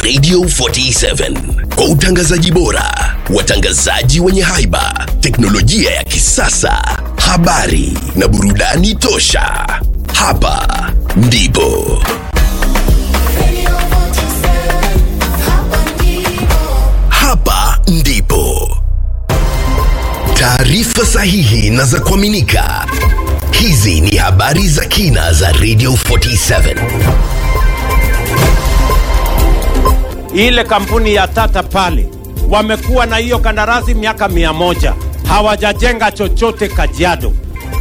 Radio 47 kwa utangazaji bora, watangazaji wenye haiba, teknolojia ya kisasa, habari na burudani tosha. Hapa ndipo hapa ndipo taarifa sahihi na za kuaminika. Hizi ni habari za kina za Radio 47. ile kampuni ya Tata pale wamekuwa na hiyo kandarasi miaka mia moja hawajajenga chochote Kajiado.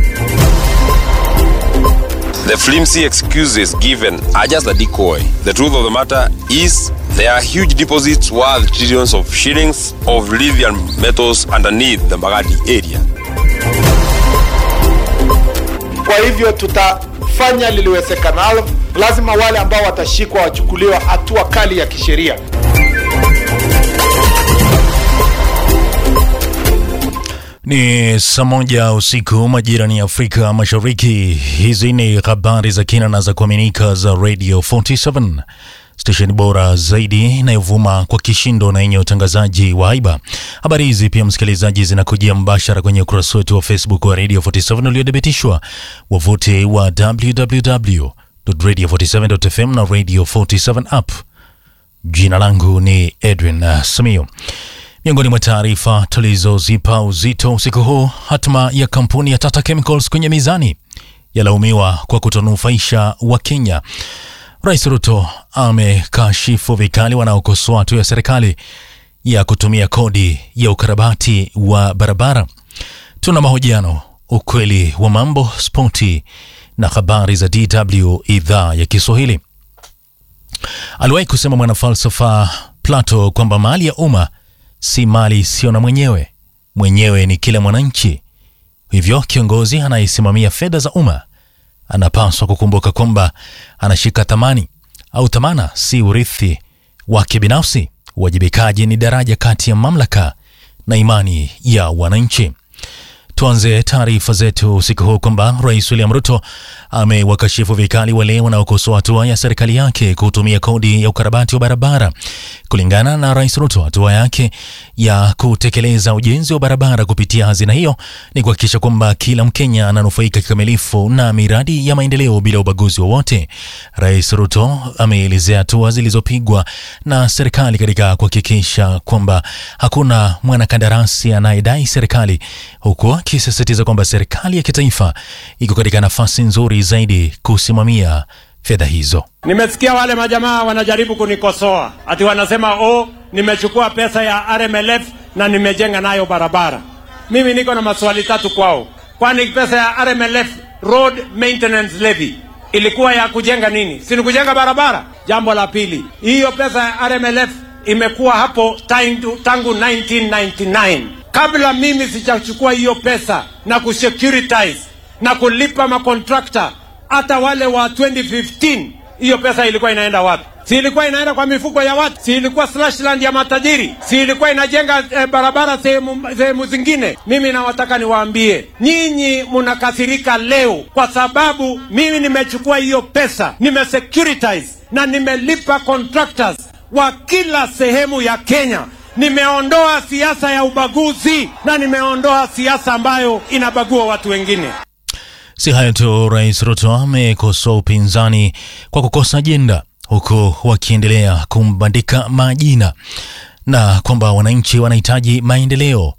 The flimsy excuses given are just a decoy. The truth of the matter is there are huge deposits worth trillions of shillings of lithium metals underneath the Magadi area. Kwa hivyo tutafanya liliwezekanalo. Lazima wale ambao watashikwa wachukuliwa hatua kali ya kisheria. Ni saa moja usiku majirani ya Afrika Mashariki. Hizi ni habari za kina na za kuaminika za Radio 47 stesheni bora zaidi inayovuma kwa kishindo na yenye utangazaji wa haiba. Habari hizi pia, msikilizaji, zinakujia mbashara kwenye ukurasa wetu wa Facebook wa Radio 47 uliodhibitishwa, wavuti wa www.radio47.fm na Radio 47 app. Jina langu ni Edwin uh, Samio. Miongoni mwa taarifa tulizozipa uzito usiku huu, hatma ya kampuni ya Tata Chemicals kwenye mizani yalaumiwa kwa kutonufaisha wa Kenya. Rais Ruto amekashifu vikali wanaokosoa hatua ya serikali ya kutumia kodi ya ukarabati wa barabara. Tuna mahojiano, ukweli wa mambo, spoti na habari za DW idhaa ya Kiswahili. Aliwahi kusema mwanafalsafa Plato kwamba mali ya umma si mali isiyo na mwenyewe, mwenyewe ni kila mwananchi. Hivyo kiongozi anayesimamia fedha za umma anapaswa kukumbuka kwamba anashika thamani au thamana, si urithi wake binafsi. Uwajibikaji ni daraja kati ya mamlaka na imani ya wananchi. Tuanze taarifa zetu usiku huu kwamba Rais William Ruto amewakashifu vikali wale wanaokosoa hatua ya serikali yake kutumia kodi ya ukarabati wa barabara. Kulingana na Rais Ruto, hatua yake ya kutekeleza ujenzi wa barabara kupitia hazina hiyo ni kuhakikisha kwamba kila Mkenya ananufaika kikamilifu na miradi ya maendeleo bila ubaguzi wowote. Rais Ruto ameelezea hatua zilizopigwa na serikali katika kuhakikisha kwamba hakuna mwanakandarasi anayedai serikali huku akisisitiza kwamba serikali ya kitaifa iko katika nafasi nzuri zaidi kusimamia fedha hizo. Nimesikia wale majamaa wanajaribu kunikosoa ati wanasema oh, nimechukua pesa ya RMLF na nimejenga nayo barabara. Mimi niko na maswali tatu kwao. Kwani pesa ya RMLF road maintenance levy ilikuwa ya kujenga nini? Si ni kujenga barabara? Jambo la pili, hiyo pesa ya RMLF imekuwa hapo tangu, tangu 1999 kabla mimi sijachukua hiyo pesa na kusecuritize na kulipa makontrakta hata wale wa 2015 hiyo pesa ilikuwa inaenda wapi? Si ilikuwa inaenda kwa mifuko ya watu? Si ilikuwa slashland ya matajiri? Si ilikuwa inajenga eh, barabara sehemu sehemu zingine? Mimi nawataka niwaambie nyinyi, mnakasirika leo kwa sababu mimi nimechukua hiyo pesa, nimesecuritize na nimelipa contractors wa kila sehemu ya Kenya. Nimeondoa siasa ya ubaguzi na nimeondoa siasa ambayo inabagua watu wengine. Si hayo tu, Rais Ruto amekosoa upinzani kwa kukosa ajenda, huku wakiendelea kumbandika majina na kwamba wananchi wanahitaji maendeleo,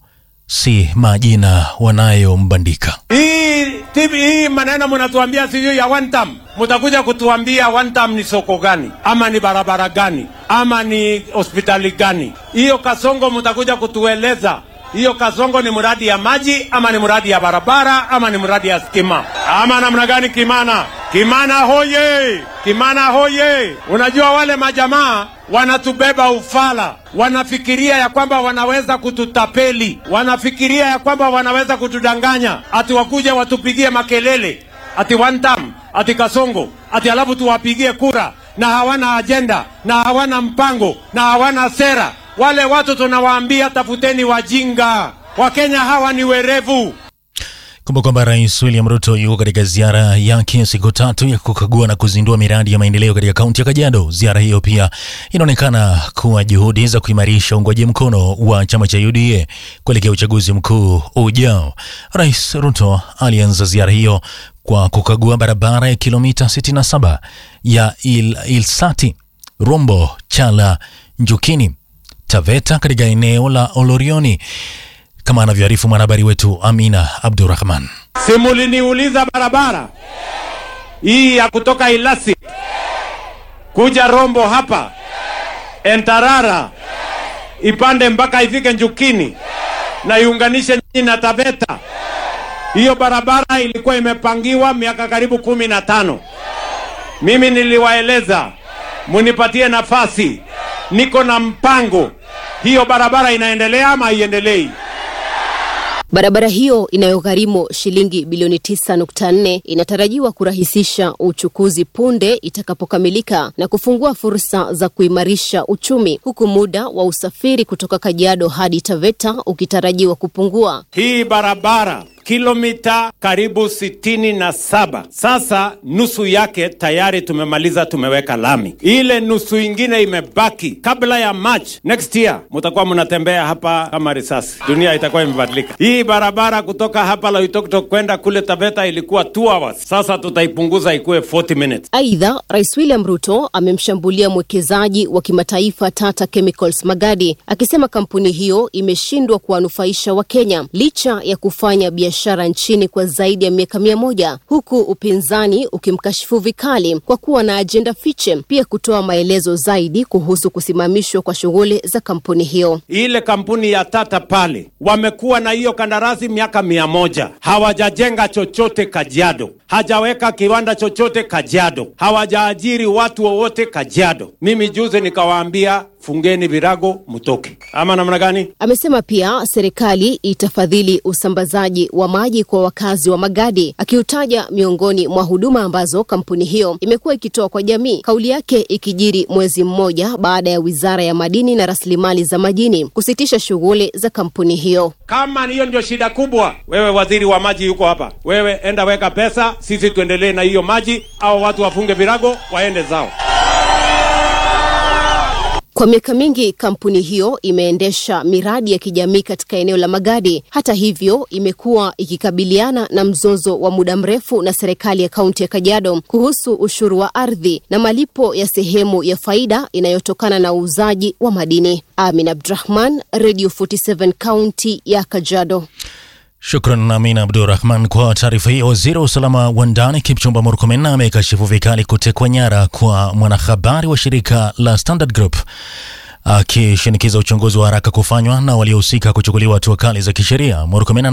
si majina wanayombandika. Hii tibi hii maneno mnatuambia sijui ya one term, mtakuja kutuambia one term ni soko gani ama ni barabara gani ama ni hospitali gani? Hiyo Kasongo mtakuja kutueleza hiyo Kasongo ni mradi ya maji ama ni mradi ya barabara ama ni mradi ya stima ama namna gani? Kimana, Kimana hoye! Kimana hoye! Unajua wale majamaa wanatubeba ufala, wanafikiria ya kwamba wanaweza kututapeli, wanafikiria ya kwamba wanaweza kutudanganya, ati wakuje watupigie makelele ati one term, ati Kasongo, ati alafu tuwapigie kura, na hawana ajenda na hawana mpango na hawana sera. Wale watu tunawaambia tafuteni wajinga. Wakenya hawa ni werevu. Kumbuka kwamba Rais William Ruto yuko katika ziara yake ya siku tatu ya kukagua na kuzindua miradi ya maendeleo katika kaunti ya Kajiado. Ziara hiyo pia inaonekana kuwa juhudi za kuimarisha uungwaji mkono wa chama cha UDA kuelekea uchaguzi mkuu ujao. Rais Ruto alianza ziara hiyo kwa kukagua barabara ya kilomita 67 ya Il Ilsati Rombo Chala Njukini Taveta katika eneo la Olorioni kama anavyoarifu mwanahabari wetu Amina Abdurrahman. Simuliniuliza barabara hii ya kutoka Ilasi kuja Rombo hapa Entarara ipande mpaka ifike Njukini na iunganishe nyinyi na Taveta. Hiyo barabara ilikuwa imepangiwa miaka karibu kumi na tano. Mimi niliwaeleza munipatie nafasi, niko na mpango. Hiyo barabara inaendelea ama haiendelei? Barabara hiyo inayogharimu shilingi bilioni 9.4 inatarajiwa kurahisisha uchukuzi punde itakapokamilika na kufungua fursa za kuimarisha uchumi, huku muda wa usafiri kutoka Kajiado hadi Taveta ukitarajiwa kupungua. Hii barabara kilomita karibu sitini na saba. Sasa nusu yake tayari tumemaliza, tumeweka lami. Ile nusu ingine imebaki. Kabla ya March next year mutakuwa mnatembea hapa kama risasi, dunia itakuwa imebadilika. Hii barabara kutoka hapa Loitoktok kwenda kule Taveta ilikuwa 2 hours, sasa tutaipunguza ikuwe 40 minutes. Aidha, Rais William Ruto amemshambulia mwekezaji wa kimataifa Tata Chemicals Magadi akisema kampuni hiyo imeshindwa kuwanufaisha Wakenya licha ya kufanya biashara nchini kwa zaidi ya miaka mia moja huku upinzani ukimkashifu vikali kwa kuwa na ajenda fiche, pia kutoa maelezo zaidi kuhusu kusimamishwa kwa shughuli za kampuni hiyo. Ile kampuni ya Tata pale wamekuwa na hiyo kandarasi miaka mia moja hawajajenga chochote Kajiado, hajaweka kiwanda chochote Kajiado, hawajaajiri watu wowote Kajiado. Mimi juzi nikawaambia fungeni virago mtoke, ama namna gani? Amesema pia serikali itafadhili usambazaji wa maji kwa wakazi wa Magadi, akiutaja miongoni mwa huduma ambazo kampuni hiyo imekuwa ikitoa kwa jamii. Kauli yake ikijiri mwezi mmoja baada ya wizara ya madini na rasilimali za majini kusitisha shughuli za kampuni hiyo. Kama hiyo ndio shida kubwa, wewe waziri wa maji yuko hapa, wewe enda weka pesa, sisi tuendelee na hiyo maji, au watu wafunge virago waende zao. Kwa miaka mingi kampuni hiyo imeendesha miradi ya kijamii katika eneo la Magadi. Hata hivyo, imekuwa ikikabiliana na mzozo wa muda mrefu na serikali ya kaunti ya Kajiado kuhusu ushuru wa ardhi na malipo ya sehemu ya faida inayotokana na uuzaji wa madini. Amin Abdurahman, Radio 47 kaunti ya Kajiado. Shukran Amina Abdurrahman kwa taarifa hiyo. Waziri wa usalama wa ndani Kipchumba Murkomen amekashifu vikali kutekwa nyara kwa mwanahabari wa shirika la Standard Group akishinikiza uchunguzi wa haraka kufanywa na waliohusika kuchukuliwa hatua kali za kisheria. Murkomen